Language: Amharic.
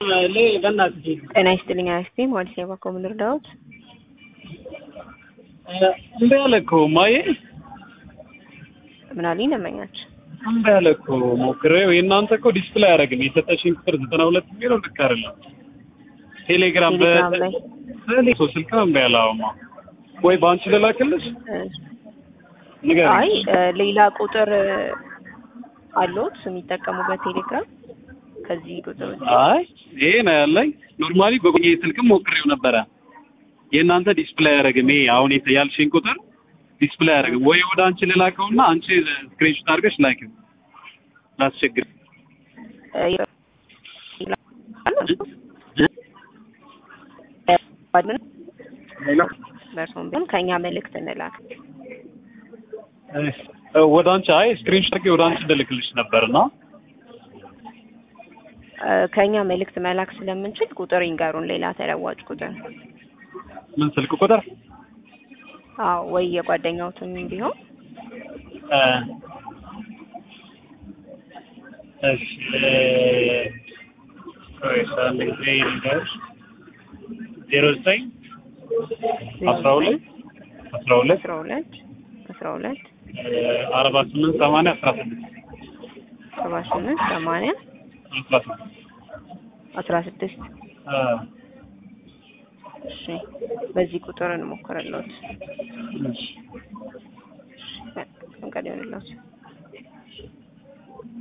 በእናትህ ጤና ይስጥልኝ አክስቴ ሞዲስ የባኮ ምን ልርዳዎት? እምቢ አለ እኮ ማዬ ምን አሉኝ ደንበኛች? እምቢ አለ እኮ ሞክሬው የእናንተ እኮ ዲስፕሌይ አያደርግም የሰጠሽኝ ቁጥር ዘጠና ሁለት የሚለው ልክ አይደለም ቴሌግራም ቴሌግራም ላይ በሌ ሰው ስልክ እምቢ አለ አሁማ ወይ በአንቺ ልላክልሽ ንገሪኝ አይ ሌላ ቁጥር አለዎት የሚጠቀሙበት ቴሌግራም ከዚህ ቁጥር ውጭ? አይ ይሄ ነው ያለኝ ኖርማሊ በቆየ ስልክም ሞክሬው ነበረ የእናንተ ዲስፕሌይ አያደርግም ይሄ አሁን የተ- ያልሽኝ ቁጥር ዲስፕሌይ አያደርግም ወይ ወደ አንቺ ልላከውና አንቺ ስክሪንሾት አድርገሽ ላኪው ላስቸግር በእርሶም ቢሆን ከእኛ መልእክት እንላክ። ወደ አንቺ አይ ስክሪንሾት አድርጌ ወደ አንቺ እንድልክልሽ ነበርና ከእኛ መልእክት መላክ ስለምንችል ቁጥር ይንገሩን፣ ሌላ ተለዋጭ ቁጥር። ምን ስልክ ቁጥር አዎ ወይ የጓደኛውትም ቢሆን እ እሺ ቆይ ሳለ ጊዜ ልንገርሽ ዜሮ ዘጠኝ አስራ ሁለት አስራ ሁለት አስራ ሁለት አስራ ሁለት አርባ ስምንት ሰማንያ አስራ ስድስት ሰባ ስምንት ሰማንያ አስራ ስድስት አስራ ስድስት እሺ በዚህ ቁጥር እንሞክርልዎት። እሺ ፈቃድ ይሆንልዎት።